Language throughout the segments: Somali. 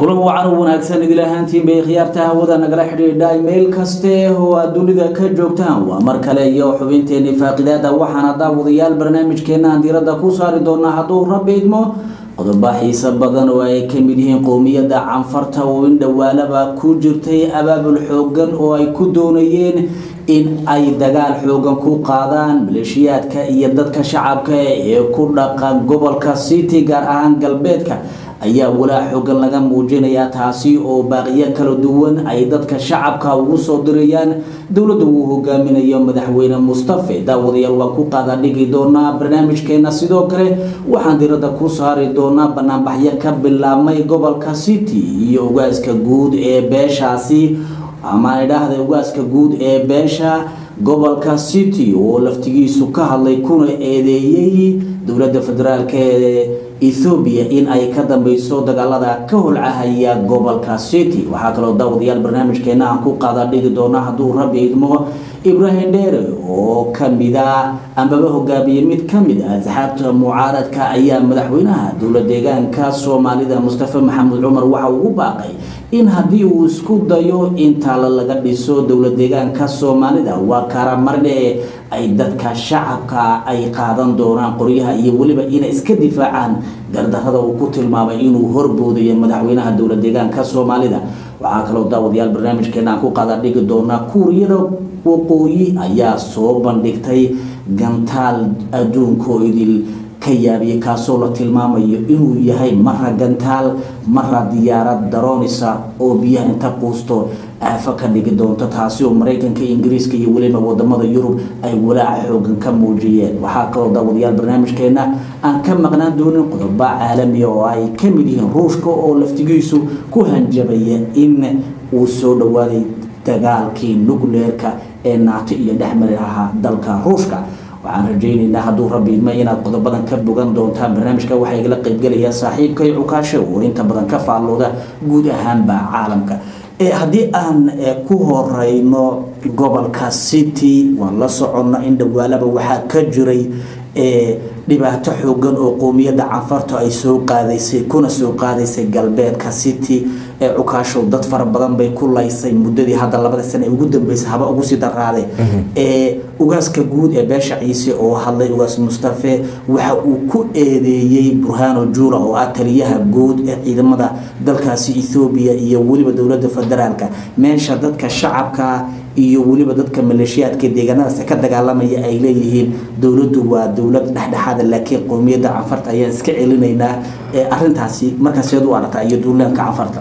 kulan wacan u wanaagsan idil ahaantiin bay khiyaarta hawada nagala xidhiidha meel kaste oo aad dunida ka joogtaan waa mar kale iyo xubinteeni faaqidaada waxaana daawadayaal barnaamijkeena aan diiradda ku saari doonaa hadduu rabbi idmo qodobo xiiso badan oo ay ka mid yihiin qowmiyadda canfarta oo in dhowaalaba ku jirtay abaabul xoogan oo ay ku doonayeen in ay dagaal xoogan ku qaadaan maleeshiyaadka iyo dadka shacabka ee ku dhaqan gobolka city gaar ahaan galbeedka ayaa walaa xoogan laga muujinayaa taasi oo baaqiyo kala duwan ay dadka shacabka ugu soo dirayaan dowladda uu hogaaminayo madaxweyne mustafe daawadayaal waa ku qaada dhigi doonaa barnaamijkeena sidoo kale waxaan diradda ku saari doonaa banaanbaxyo ka bilaabmay gobolka city iyo ugaaska guud ee beeshaasi ama idhaahda ugaaska guud ee beesha gobolka city oo laftigiisu ka hadlay kuna eedeeyey dowladda federaalk ee ethoobiya in ay ka dambeyso dagaalada ka holcahaya gobolka city waxaa kaloo daawadayaal barnaamijkeena aan ku qaada dhigi doona hadduu rabbi idmo ibrahim dheere oo kamida ambaba hogaamiye mid kamid ah asxaabta mucaaradka ayaa madaxweynaha dowla deegaanka soomaalida mustafa maxamed cumar waxa uu u baaqay in haddii uu isku dayo in taalo laga dhiso dowla deegaanka soomaalida waa karamardhe ay dadka shacabka ay qaadan doonaan qoryaha iyo weliba inay iska difaacaan gardarada uu ku tilmaamay inuu horboodayo madaxweynaha dowla deegaanka soomaalida waxaa kaloo daawadayaal barnaamijkeena aan ku qaada dhigi doonaa kuuriyada waqooyi ayaa soo bandhigtay gantaal adduunko idil ka yaabiyay kaasoo la tilmaamayo inuu yahay mara gantaal mara diyaarad daroonisa oo biyaha inta quusto aafo ka dhigi doonto taasi oo maraykanka ingiriiska iyo weliba wadamada yurub ay walaaca xoogan ka muujiyeen waxaa kaloo daawadayaal barnaamijkeena aan ka maqnaan doonin qodobo caalamiya oo ay ka mid yihiin ruushka oo laftigiisu ku hanjabaya in uu soo dhowaaday dagaalkii nucleerka ee naato iyo dhexmari lahaa dalka ruushka waxaan rajaynaynaa hadduu rabbi idma inaad qodobadan ka bogan doontaan barnaamijka waxaa igala qaybgelayaa saaxiibkay cukaasho oo inta badan ka faallooda guud ahaanba caalamka haddii aan ku horeyno gobolka city waan la soconna in dhowaalaba waxaa ka jiray dhibaato xoogan oo qowmiyadda canfarta ay soo qaadaysay kuna soo qaadaysay galbeedka city ee cukaashow dad fara badan bay ku laysay muddadii hadda labada sane ugu dambeysay haba ugu sii daraaday ee ugaaska guud ee beesha ciise oo hadlay ugaas mustafe waxa uu ku eedeeyey burhano juula oo ah taliyaha guud ee ciidamada dalkaasi ethoobiya iyo weliba dowladda federaalka meesha dadka shacabka iyo weliba dadka maleeshiyaadka deegaanadaas ka dagaalamaya ay leeyihiin dowladdu waa dowlad dhexdhexaada laakiin qowmiyadda canfarta ayaan iska celinaynaa arintaasi markaas seed u aragtaa iyo duulaanka canfarta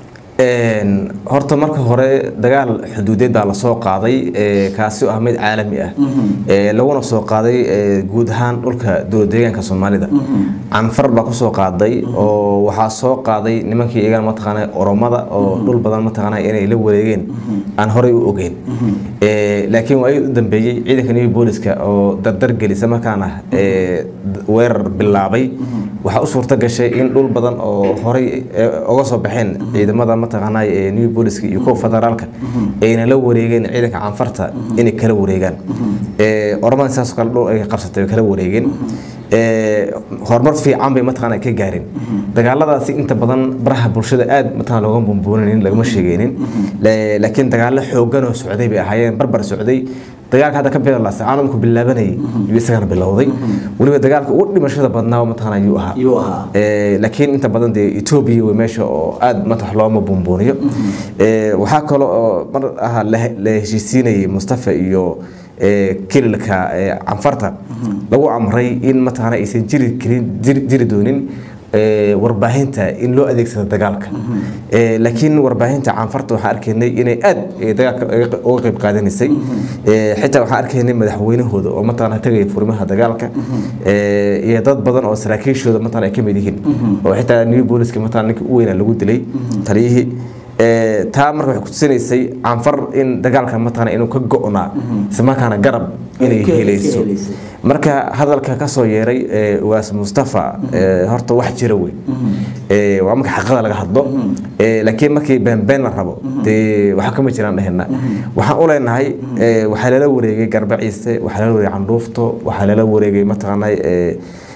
horta marka hore dagaal xuduudeed baa lasoo qaaday kaasi oo ah mid caalami ah laguna soo qaaday guud ahaan dhulka dowlad deegaanka soomaalida canfar baa kusoo qaaday oo waxaa soo qaaday nimankii iyagan mataqaana oromada oo dhul badan mataqaana inay la wareegeen aan horey u ogeyn laakiin waa u dambeeyey ciidanka new booliska oo dardar gelisa markaana weerar bilaabay waxaa u suurta gashay in dhul badan oo horey uga soo baxeen ciidamada mataqaana new booliska iyo kuwa federaalka ayna la wareegeen ciidanka canfarta inay kala wareegaan oromada sidaasoo kale dhul ay qabsatay way kala wareegeen horumar fiican bay mataqaana ka gaareen dagaaladaasi inta badan baraha bulshada aad mataqana looga bumbuunanin lagama sheegeynin laakiin dagaalo xoogan oo socday bay ahaayeen barbar socday dagaalka hadda ka bilaasa caalamku bilaabanayay yuu isagana bilowday weliba dagaalka ugu dhimashada badnaa mataqana yuu ahaa laakiin inta badan dee etoobiya way meesha oo aad matax looma bumbuuniyo waxaa kaloo oo mar aha la heshiisiinayay mustafa iyo kililka canfarta lagu amray in mataqaana aysan jiri karin jiri doonin warbaahinta in loo adeegsado dagaalka laakiin warbaahinta canfarta waxaan arkaynay inay aad dagaalka uga qayb qaadanaysay xitaa waxaan arkaynay madaxweynahooda oo mataqaana tagaya furimaha dagaalka iyo dad badan oo saraakiishooda mataqaana ay ka mid yihiin oo xitaa new booliska mataqaana ninkii u weynaa lagu dilay taliyihii taa marka waxay kutusinaysay canfar in dagaalka mataqaana inuu ka go-naa islamarkaana garab inay helayso marka hadalka kasoo yeeray ugaas mustafa horta wax jira wey waa marka xaqada laga hadlo laakiin markii beenbeen la rabo dee waxa kama jiraan dhehena waxaan u leenahay waxaa lala wareegay garba ciise waxaa lala wareegay candhuufto waxaa lala wareegay mataqaana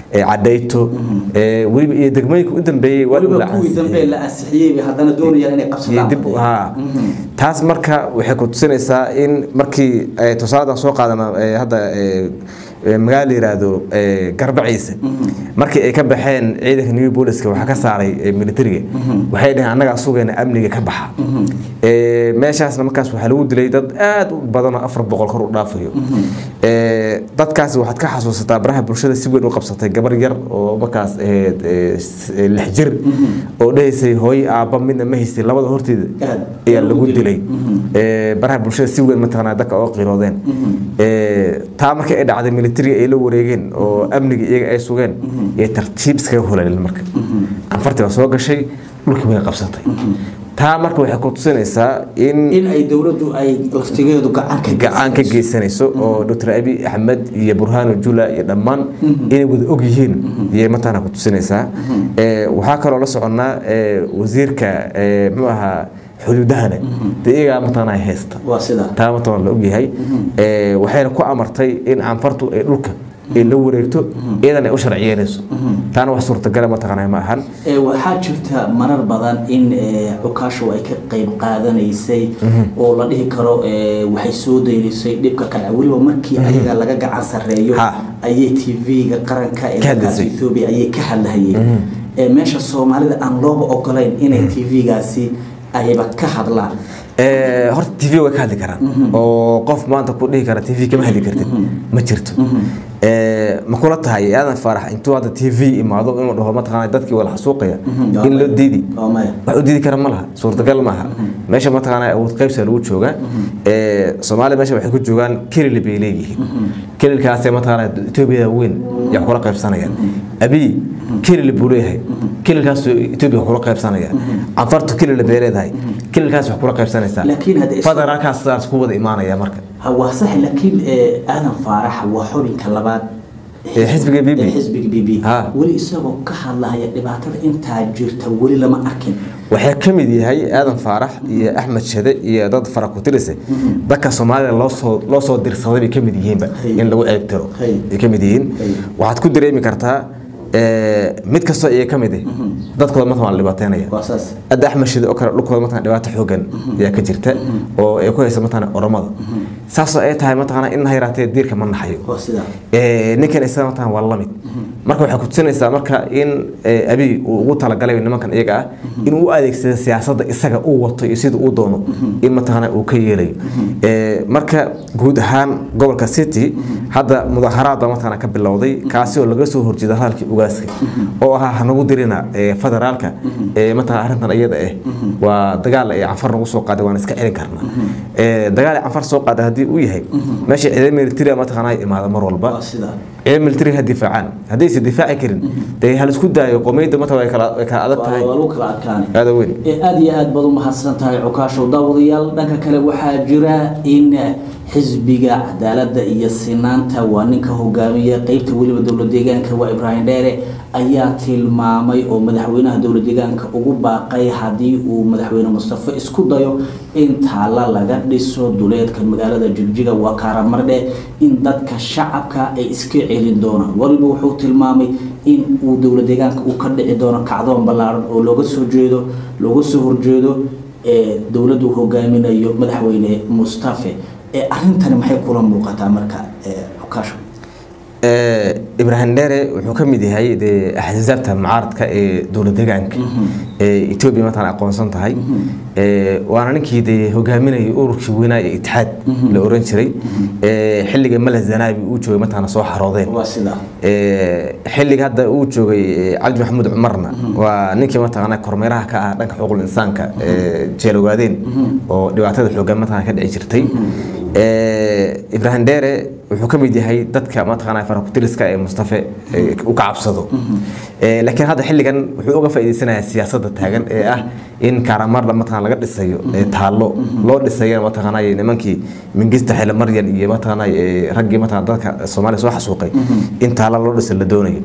ee cadayto ee weliba iyo degmooyinka u dambeeyey waa weliba la kuwii ansixiyey. dambe la ansixiyey bay haddana doonayaan inay iyo qabsadaan dib ha taas marka waxay ku tusinaysaa in markii eh, tusaaladan soo qaadana eh, hadda eh, eh, magaalo la yiraahdo eh, garbaciise markii ay ka baxeen ciidanka new booliska waxaa ka saaray eh, militariga waxay dhaheen annagaa sugayna amniga ka baxa Eh, meeshaasna markaas waxaa lagu dilay dad aad u badan oo afar boqol kor u dhaafayo Eh, dadkaas waxaad ka xasuusataa baraha bulshada si weyn u qabsatay gabar yar oo markaas ahayd eh, s- eh, lix jir oo dhahaysay hooyo aabba midna ma haysay labada horteeda Aad. ayaa lagu dilay Eh, baraha bulshada si weyn mataqaanaa dadka oo qiiroodeen Eh, taa markii ay dhacday militariga ay la wareegeen oo amniga iyaga ay sugeen ee tartiib iskaga hulalin marka anfartii baa soo gashay dhulkii way qabsatay taa marka waxay ku tusinaysaa in in ay dowladdu ay laftigeedu gacan ka gacan ka geysanayso oo dr abi axmed iyo burhano jula iyo dhammaan inay wada og yihiin iyay mataqaana ku tusinaysaa Eh, waxaa kaloo la soconnaa eh, wasiirka eh, muxuu ahaa xuduudahana dee iyagaa mataqaana haysta waa sida taa mataqaana la ogyahay Eh, waxayna ku amartay in canfartu ay dhulka ay la wareegto iyadan ay u sharciyeynayso taana wax suurtagala mataqaana ma ahan Ee, waxaa jirta marar badan in ee, cukaashu ay ka qayb qaadanaysay oo la dhihi karo ee, waxay soo daynaysay dhibka kale weliba markii ayaga laga gacan sarreeyo Ha. ayay tv-ga qaranka ee Ka dalkaas hadlaysay. ethoobia ayay ka hadlahayeen Ee, meesha soomaalida aan looba ogolayn inay tv-gaasi ayba ka hadlaan Eh, horta tv way ka hadli karaan oo qof maanta ku dhihi kara tv kama hadli kartid ma jirto Eh, ma kula tahay aadan faarax intuu hadda tv imaado inuu dhaho mataqaana dadkii wala xasuuqaya in loo diidi waa maya wax u diidi kara ma laha suurtagal maaha meesha mataqaana awood qaybsa lagu joogaa Eh, soomaaliya meesha waxay ku joogaan kelil bay leeyihiin kelilkaasee mataqaana etoobiyada weyn yaa kula qaybsanayaan abiy kelil buu leeyahay kelilkaas etoobiya kula qaybsanaya canfartu kelil bay leedahay kelilkaas wax kula qaybsanaysaa Laakiin hadda is- federaalkaas sidaas ku wada imaanaya marka Ha, waa sax laakiin ee, aadan faarax waa xubinka labaad Ee, xisbiga BB. ee xisbiga b b Ha. weli isagoo ka hadlahaya dhibaatada intaa jirta weli lama arkin waxaa ka mid yahay aadan faarax iyo axmed shade iyo dad fara ku tirise dadka soomaalida loo soo loo soo dirsaday bay ka mid yihiinba Hay. in lagu ceeb tiro Hay. ay ka mid yihiin Hay. waxaad ku dareemi kartaa eh, mid kastoo iyaga ka mid ah dadkooda marka waa la dhibaateynaya waa saas hadda axmed shide oo kale dhulkooda mataqana dhibaato xoogan ayaa ka jirta oo ay ku haysa mataqana oromada saasoo ay tahay mataqana in ha yaraatee diirka ma naxayo waa sidaa Eh, ninkan isaga mataqana waa lamid marka waxay ku tusinaysaa marka in eh, abiy uu ugu talagalay nimankan iyaga ah inuu u adeegsado siyaasadda isaga uu wato iyo sida uu doono in mataqana uu ka yeelayo Eh, marka guud ahaan gobolka city hadda mudaharaad baa mataqana ka bilowday kaasi oo laga soo horjeeda hadalkii ugaaska oo ahaa hanagu dirina eh, federaalka eh, mataqana arrintan iyada ah waa dagaal ay canfar nagu soo qaaday waan iska celin karnaa Eh, dagaal ay canfar soo qaaday haddii uu yahay meesha ciidan military mataqana ay imaada mar walba waa sidaa ciidan military ha difaacaan haddaysa difaaci karin dee hal isku daayo qomeyda mataqana way kala way kala adag waa tahay waa lagu kala adkaanay aada weyn ee aada iyo aad baad u mahadsan tahay cukaashow daawadayaal dhanka kale waxaa jira in xisbiga cadaaladda iyo sinaanta waa ninka hogaamiya qeybta weliba dowlad deegaanka waa ibraahim dheere ayaa tilmaamay oo madaxweynaha dowlad deegaanka ugu baaqay haddii uu madaxweyne mustafe isku dayo in taalla laga dhiso duleedka magaalada jigjiga waa kaaramardhe in dadka shacabka ay iska celin doonaan waliba wuxuu tilmaamay in uu dowlad deegaanka uu ka dhici doono kacdoon ballaaran oo looga soo jeedo looga soo horjeedo ee dowladdu hogaaminayo madaxweyne mustafe ee arrintani maxay kula muuqataa marka ee xukaasho Eh, ibraahim dheere wuxuu ka mid yahay dee axsaabta mucaaradka ee dowlad deegaanka ee etoobiya mataqana aqoonsan tahay Eh, waana ninkii dee hogaaminayay ururkii weynaa ee itixaad la oran jiray Eh, xilliga mala zanaabi uu joogay mataqana soo xaroodeen waa sidaa Eh, xilliga hadda uu joogay eh, cabdi maxamuud cumarna waa ninkii mataqaana kormeeraha ka ah dhanka xuquuqul insaanka ee jeelowgaadeen oo dhibaatada xoogan mataqana ka dhici jirtay Eh, ibraahim dheere wuxuu ka mid yahay dadka mataqaana farakutiriska ee mustafe eh, u ka cabsado Eh, laakiin hadda xilligan wuxuu uga faa'iideysanayaa siyaasadda taagan ee ah in kaaramarda mataqana laga dhisayo ee taallo loo dhisayana mataqaanay nimankii mingista xile maryan iyo mataqaanay ee, raggii mataqana dadka soomaaliya soo xasuuqay in taallo loo dhiso la doonayo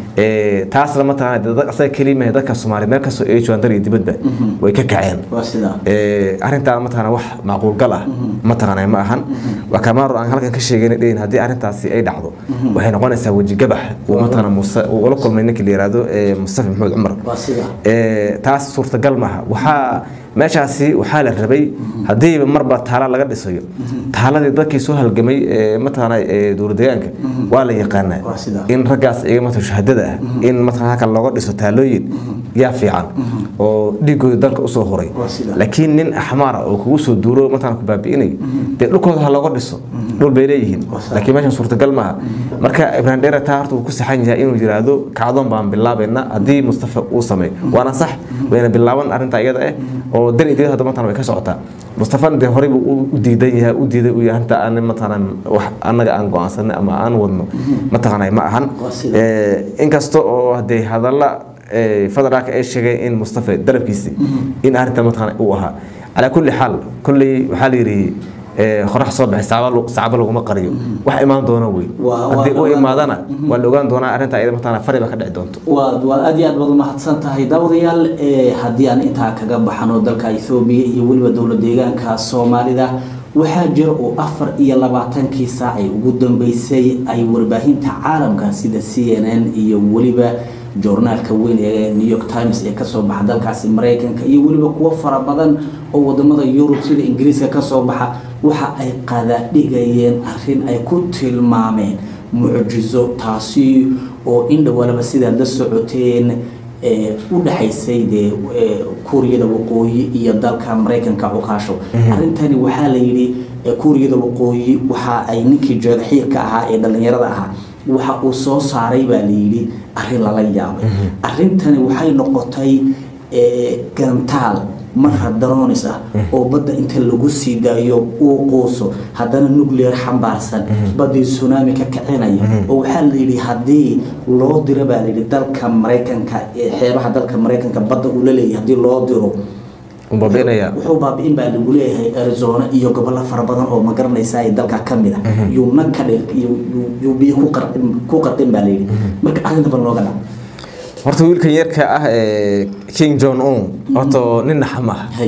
Ee, taasna mataqana dad asaga keliya dadka soomaaliya meel kastoo ay joogaan dar iyo dibadba way ka kaceen waa sidaa Ee, arrintaan mataqana wax macquul gal ah mataqana ma ahan waa kamaaro aan halkan ka sheegayna dhehin haddii arrintaasi ay dhacdo waxay noqonaysaa weji gabax uu mataqana muuse uu ula kulmay ninkii la yiraahdo ee mustafa maxamed cumar waa sidaa Ee, taas suurtagal maaha waxaa meeshaasi waxaa la rabay haddiiba marba taala laga dhisayo taaladii dadkii soo halgamay ee mataqana ee dowladdeegaanka waa la yaqaanaa Waa sidaa. in raggaas iyaga mata shahaadada ah in mataqana halkan looga dhiso taalooyin yaa fiican oo dhiigooda dalka usoo horay Waa sidaa. laakiin nin axmaar ah oo kugu soo duuro mataqana ku baabi'inayo dee dhulkooda ha looga dhiso dhul bay leeyihiin Waa sidaa. laakiin meeshan suurtagal maaha marka ibrahim dheere taa horta wuu ku saxan yahay inuu yiraahdo kacdoon baan bilaabayna haddii mustafa uu sameeyo waana sax wayna bilaaban arrinta iyada ah oo dan iyo dibad hadda mataqana way ka socotaa mustafana dee horeybu u diidan yahay u diiday uu yahay arrinta aan mataqana wax annaga aan go'aansanay ama aan wadno mataqana ma ahan Waa sida. Ee, inkasta oo hadee hadalla ee, federaalka ay sheegeen in mustafa dalabkiisi in arrinta mataqana uu ahaa calaa kulli xaal kolley waxaa la yidhi ee, qorax soo baxay saacaba lu- saacaba laguma qariyo wax imaan doona wey Waa- waa haddii u ogaan- imaadana waa la ogaan doonaa arrinta iyada mataqana fari baa ka dhici doonto waa waa aad iyo aad baad umahadsan tahay daawadayaal ee haddii aan intaa kaga baxano dalka ethoobiya iyo weliba dowlad deegaanka soomaalida waxaa jira oo afar iyo labaatankii saacay ugu dambeysay ay warbaahinta caalamka sida c n n iyo weliba joornaalka weyn ee new york times ee kasoo baxa dalkaasi maraykanka iyo weliba kuwo fara badan oo wadamada yurub sida ingiriiska kasoo baxa waxa ay qadadhigayeen arrin ay ku tilmaameen mucjizo taasi oo indhowalaba sidaad la socoteen ee u dhaxaysay dee ee, kuuriyada waqooyi iyo dalka maraykanka cukaasho arrintani waxaa la yidhi ee, kuuriyada waqooyi waxa ay ninkii jeedaxiirka ahaa ee dhallinyarada ahaa waxa uu soo saaray baa la yidhi arrin lala yaabay arrintani waxay noqotay ee, gantaal marra daroonis ah oo badda inta lagu sii daayo uu quuso haddana nuclear xambaarsan baddii tsunami ka kicinaya oo waxaa la yidhi haddii loo diro baa layidhi dalka maraykanka ee xeebaha dalka maraykanka badda uu la leeyahay haddii loo diro uu baabi'inaya wuxuu baabi'in baa lagu leeyahay arizona iyo gobollo fara badan oo ma garanaysa ay dalka ka mid ah yuu nag ka dhig yuu- yuu- yuu biyo ku qarqin ku qarqin baa layidhi marka arrintaban looga dhac horta wiilkan yarka ah ee king john un horta nin naxam ah hay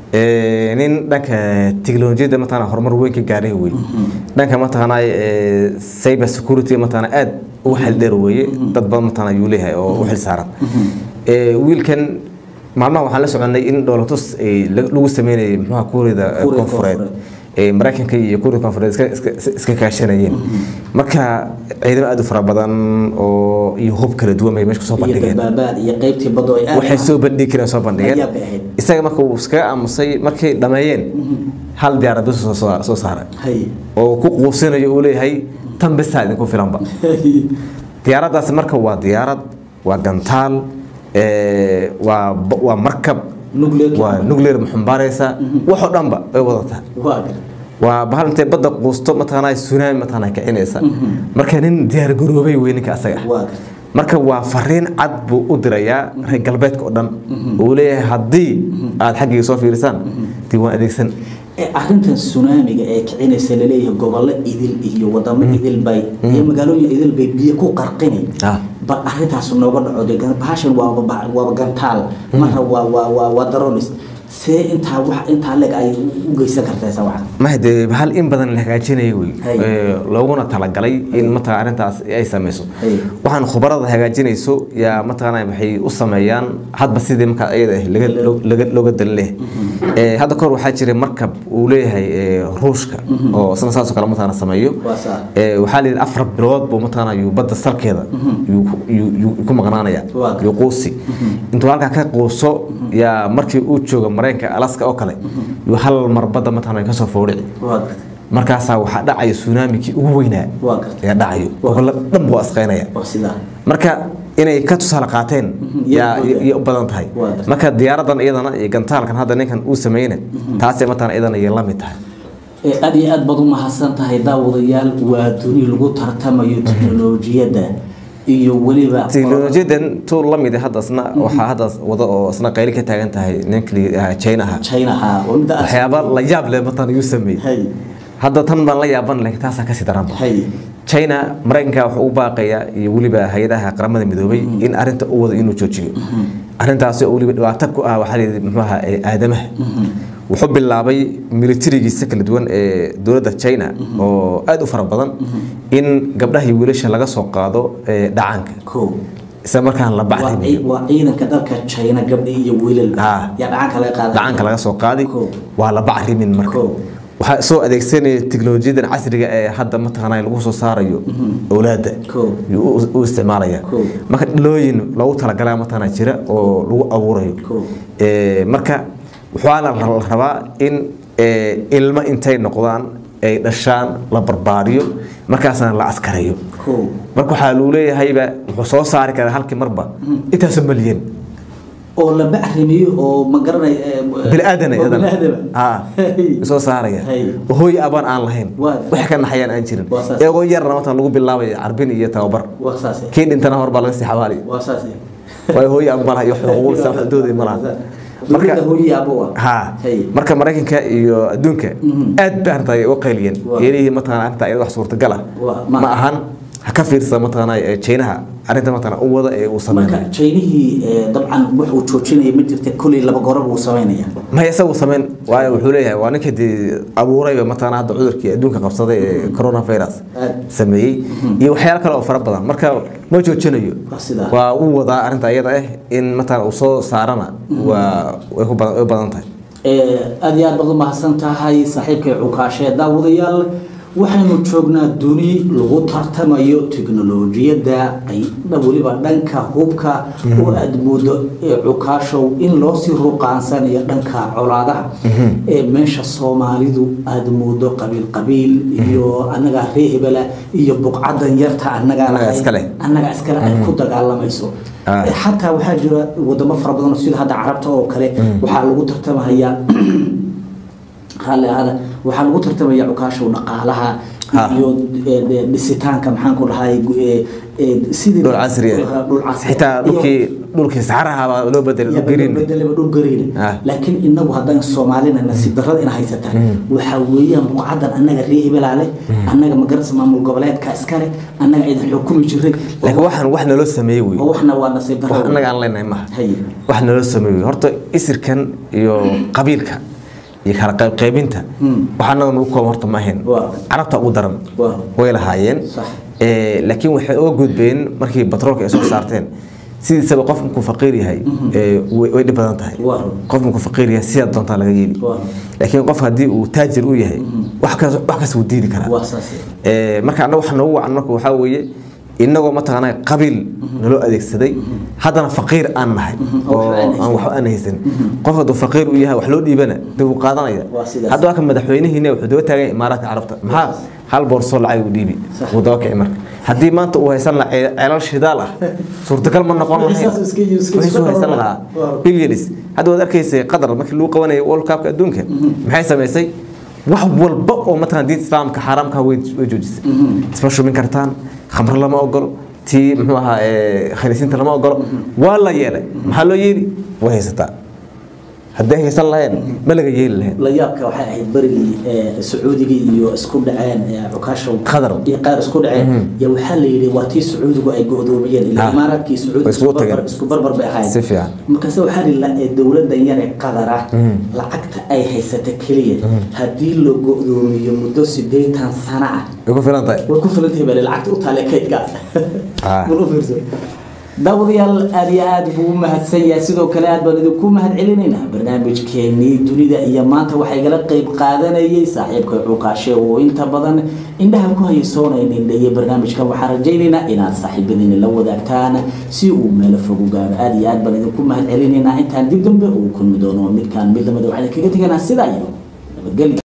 Ee, nin dhanka tiknolojiyadda mataqana horumar weyn ka gaaray wey dhanka mataqana ee, cyber security mataqana aad ugu xil dheer weeye dad badan mataqana ayuu leeyahay oo u xil saaran Ee, wiilkan maalmaha waxaan la soconay in dhoolatus ay la- lagu sameynayay muxuha kuuriyada eh, Kuuriyada koonfureed Koonfureed. ee maraykanka iyo kuuriyada koonfureed iska- iska- iska kaashanayeen marka ciidamo aad u fara badan oo iyo hub kala duwan bay meesha kusoo iyo bandhigeen badbaabaad iyo qaybtii badda oo ay aad waxay soo bandhigi kareen soo bandhigeen Ayaa bay ahayd. isaga marka uu iskaga aamusay markay dhammeeyeen hal diyaarad bas soo soo- soo saaray hay oo ku quusinayo uu leeyahay tan bisaa idinku filanba diyaaraddaasi marka waa diyaarad waa gantaal ee, waa ba- waa markab Nuclear- waa nuclear maxumbaaraysa waxoo dhanba way wadataa waa gar waa bahal intay badda quusto mataqaanaa tsunami mataqaanaa kicinaysa marka nin diyaar garoobay wey ninka asaga ah waa gar marka waa fariin cad buu u dirayaa reer galbeedka oo dhan uu leeyahay haddii aad xaggayga soo fiirisaan dib waan adeegsan ee arrintan tsunamiga ee kicinaysa laleeyahay gobollo idil iyo wadamo idil bay iyo magaalooyin idil bay biyo ku qarqini Ah. bal arrintaas nooga dhaco dee gan- bahashan waaba ba- waaba gantaal marra waa waa waa waa daronis see intaa wax intaa leeg ay u geysan kartaa sa wax mahde hal in badan la hagaajinaya wey Hay. Ee, looguna talagalay in mataqaa arrintaas ay samayso Hay. waxaan khubarada hagaajinayso yaa mataqaana waxay u sameeyaan hadba sidii markaa iyada ah laga loo- laga- looga dalin leh Ee, hadda kahor waxaa jiray markab uu leeyahay ee, ruushka oo isna saasoo kale mataqaana sameeyo waa saa Ee, waxaa la yidhi afar bilood buu mataqaana yuu badda salkeeda yuu ku- yuu- yuu ku maqnaanaya Waa. yuu quusi intuu halkaa ka quuso yaa markii uu joogo maraykanka alaska oo kale yuu hal mar badda mataqaana kasoo foodhici waa gartay markaasaa waxaa dhacaya tsunamikii ugu weynaa waa gartay ayaa dhacayo gobollo dhan buu asqaynaya waa sidaa marka inay ka tusaale qaateen yaa iyo- iyo u badan tahay Waa gartay. marka diyaaradan iyadana iyo gantaalkan hadda ninkan uu sameyne taasay mataqaana iyadana iyo la mid tahay ee aad iyo aad baad u mahadsan tahay daawadayaal waa duni lagu tartamayo teknolojiyadda iyo weliba teknolojiyadan tu la mid hadda isna waxaa hadda wada oo isna qayli ka taagan tahay ninkii chinaha chinaha oo midda aad- waxyaaba la yaab leh matan yuu sameeyey hay hadda tan baan la yaaban laakiin taasaa kasii daranba hay china maraykanka wuxuu u baaqayaa iyo weliba hay-adaha qaramada midoobay in arinta u wado inuu joojiyo arintaasi oo weliba dhibaato ku ah waxaa layidhi muxuu ahaa ee aadamaha wuxuu bilaabay militarigiisa kala duwan ee dowladda china oo aad u fara badan in gabdhaha iyo wiilasha laga soo qaado ee dhacaanka ko isla markaan la waa bacdimiyo cii- waa ciidanka dalka china gabdhi iyo wiilal Ah. yaa dhacanka laga qaada dhacaanka laga soo qaadi Ko. waa la bacrimin marka Ko. waxaa soo adeegsanaya teknolojiyadan casriga ee hadda mataqaanaa lagu soo saarayo awlaadda Ko. yuu u- u isticmaalaya Ko. marka dhalooyin loogu talagalaa mataqaanaa jira oo lagu abuurayo Ko. Ee, marka waxaa la la rabaa in ee, ilmo intay noqdaan ay dhashaan la barbaariyo markaasna la askareeyo ko marka waxaa lagu leeyahayba wuxuu soo saari karaa halkii marba intaasoo malyan oo la bacrimiyo oo ma garanay biniaadan oo bini'aadama. aa Hey. soo saaraya Hey. hooy abaan aan lahayn Waa. wax ka naxayaan aan jirin Waa saas. iyagoo yarna matan lagu bilaabaya carbin iyo tababar waa saase kii dhintana hor baa laga sii xabaali waa saase waayo hooy ab malaha iyo xuquuqdiisa waxdooda ma laha marka marka hooyii abo ah ha Hey. marka maraykanka iyo adduunka aad ba arrinta ay u qayliyeen Waa. yeelihii mataqana arrinta iyada wax suurtagal ah Waa, ma- ma ahan ha ka fiirsa mataqana ee Chinaha arrinta mataqana u wada ee uu marka sameeyo jaynihii eh, dabcan wuxuu joojinaya ma jirta kuley laba goraba uu samaynaya ma isagu sameyn waayo wuxuu leeyahay waa ninka dee abuurayba mataqana hadda cudurkii adduunka qabsaday ee coronavirus Aad. sameeyey iyo waxyaalo kale oo fara badan marka ma joojinayo Waa sidaa. waa uu wadaa arrinta iyada ah in mataqana uu soo saarana waa way ku badan way badan tahay Eh, aad iyo aad baad u mahadsan tahay saaxiibkay cukaashe daawadayaal waxaynu joognaa duni lagu tartamayo teknolojiyadda ay weliba dhanka hubka oo aad moodo ee cukaashow in loo sii ruqaansanayo dhanka colaadaha ee meesha soomaalidu aad moodo qabiil qabiil iyo annagaa ree hebela iyo buqcadan yarta annagaa Annagaa lahayn, iska leh. annaga iskale ay ku dagaalamayso Ah. Eh, xataa waxaa jira wadamo fara badan oo sida hadda carabta oo kale waxaa lagu tartamahayaa raalli ahaada waxaa lagu tartamaya cukaashow dhaqaalaha Ha. iyo eh, eh, dhisitaanka maxaan ku dhahay eh, eh, sidii dhul casri ah dhul casri xitaa iyo- dhulkii dhulkii saxaraha baa loo bedelay dhul green bedelaba dhul gariin Ah. laakiin inagu haddaan soomaalina nasiib darrada ina haysataan waxaa weeyaan buqcadan annaga ree hebelaale annaga magarasa maamul goboleedka iskale annaga idin xukumi jiray laakiin waxaan wax naloo sameeyey wey oo waxna waa nasiib wax darro annaga aan leenahay maaha Haye. wax naloo sameeyey horta isirkan iyo qabiilka iyo kala qayb qaybinta wax annaga nagu kooban horta ma ahayn Waa. carabta ugu daran Waa. way lahaayeen Sax. Eh, laakiin waxay uga gudbeen markii batroolka ay soo saarteen sidiisaba qof markuu faqiir yahay eh, way way dhib badan tahay Waa. qof markuu faqiir yahay sidaa doontaa laga yeeli Waa. laakiin qof haddii uu taajir u yahay wax kas wax kas wuu diidi karaa waa saas Ee, marka annaga waxa noogu wacan marka waxaa weeye inagoo mataqaanaa qabiil naloo adeegsaday haddana faqiir aan nahay oo oo waxba aan aan waxba aan haysan qof hadduu faqiir u yahay wax loo dhiibana dib uu qaadanaya Waa sidaas. hadda waa ka madaxweynihiina wuxuu daba taagan yahay imaaraadka carabta maxaa hal boorsoo lacag uu dhiibi Sax. wuu daba kici marka haddii maanta uu haysan lahaa ceel- ceelal shidaal ah suurtagal ma noqon lahayn Saas iska- iska- Wixii suu iska haysan dhabar- lahaa Waa. bilyanis hadda waad arkaysay qatar markii lagu qabanayay world cupka adduunka maxay samaysay wax walba oo mataqan diinta islaamka xaaraamka way way joojisay isma shumin kartaan khamro lama ogolo tii muxuu ahaa ee, khaniisiinta lama ogolo waa la yeelay maxaa loo yeeli way haysataa hadday haysan lahayn ma laga yeeli lahayn la yaabka waxay ahayd berigii eh, sacuudiga iyo isku dhaceen eh, cukaashow Qatar. iyo qaar isku dhaceen ya waxaa la yidhi waa tii sacuudigu ay go'doomiyeen ilaa Ah. imaaraadkii sacuudi Way isugu isku barbar- tageen. isku barbar bay ahayd Si fiican. markaase waxaa la yidhi dowladdan yar ee qatar ah lacagta ay haysata keliya haddii la go'doomiyo muddo sideetan sano ah way ku filan tahay way ku filan tahay bale lacagta u taale kaydka Ah. bal u fiirso daawadayaal aad iyo aad buu u mahadsan yahay sidoo kale aad baan idinku mahad celinaynaa barnaamijkeenii dunida iyo maanta waxaa igala qeyb qaadanayay saaxiibka cukaashe oo inta badan indhaha ku haysoonayna indhaye barnaamijkan waxaan rajaynaynaa inaad saaxiibadiina la wadaagtaan si uu meelo fog u gaaro aad iyo aad baan idinku mahad celinaynaa intaan dib dambe uu kulmi doono midkaan mid lamida waxaan kaga teganaa sidaa iyo nabadgelyo